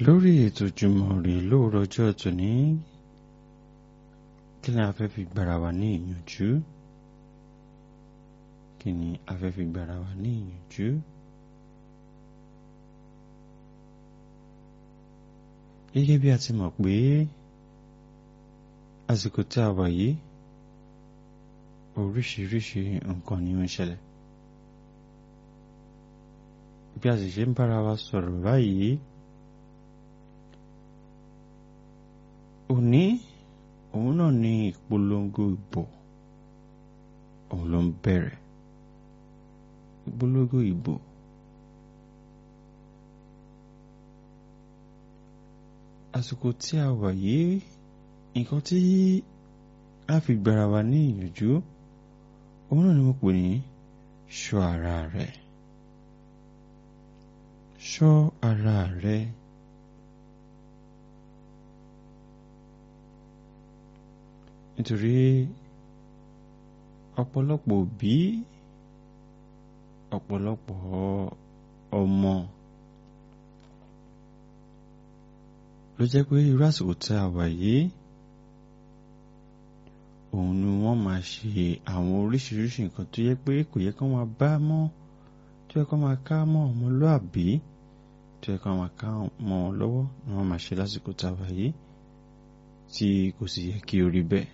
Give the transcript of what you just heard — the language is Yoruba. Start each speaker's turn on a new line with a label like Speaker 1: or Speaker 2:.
Speaker 1: lórí ètò Jímọ̀ rè lóòrọ̀ ọjọ́ tòní kí ni a fẹ́ fi gbára wa ní ìyànjú kí ni a fẹ́ fi gbára wa ní ìyànjú gẹ́gẹ́ bí a ti mọ̀ pé àsìkò tí a wà yìí oríṣiríṣi nǹkan ni ó ń ṣẹlẹ̀ bí a sì ṣe ń bára wa sọ̀rọ̀ báyìí òní òun náà ní ìpolongo ìbò òun ló ń bẹ̀rẹ̀ ìpolongo ìbò àsìkò tí a wà yìí nǹkan tí a fi gbára wa ní ìyànjú òun náà ni mo pè ní ṣọ́ ara rẹ̀ ṣọ́ ara rẹ̀ nítorí ọ̀pọ̀lọpọ̀ òbí ọ̀pọ̀lọpọ̀ ọmọ ló jẹ́ pé irú àsìkò tí a wà yìí òun ni wọ́n máa ṣe àwọn oríṣiríṣi nǹkan tó yẹ pé kò yẹ kó máa bá mọ́ tó yẹ kó máa ká mọ́ ọmọlúàbí tó yẹ kó máa ká mọ́ ọ lọ́wọ́ ni wọ́n máa ṣe lásìkò tá a wà yìí tí kò sì yẹ kí ó rí bẹ́ẹ̀.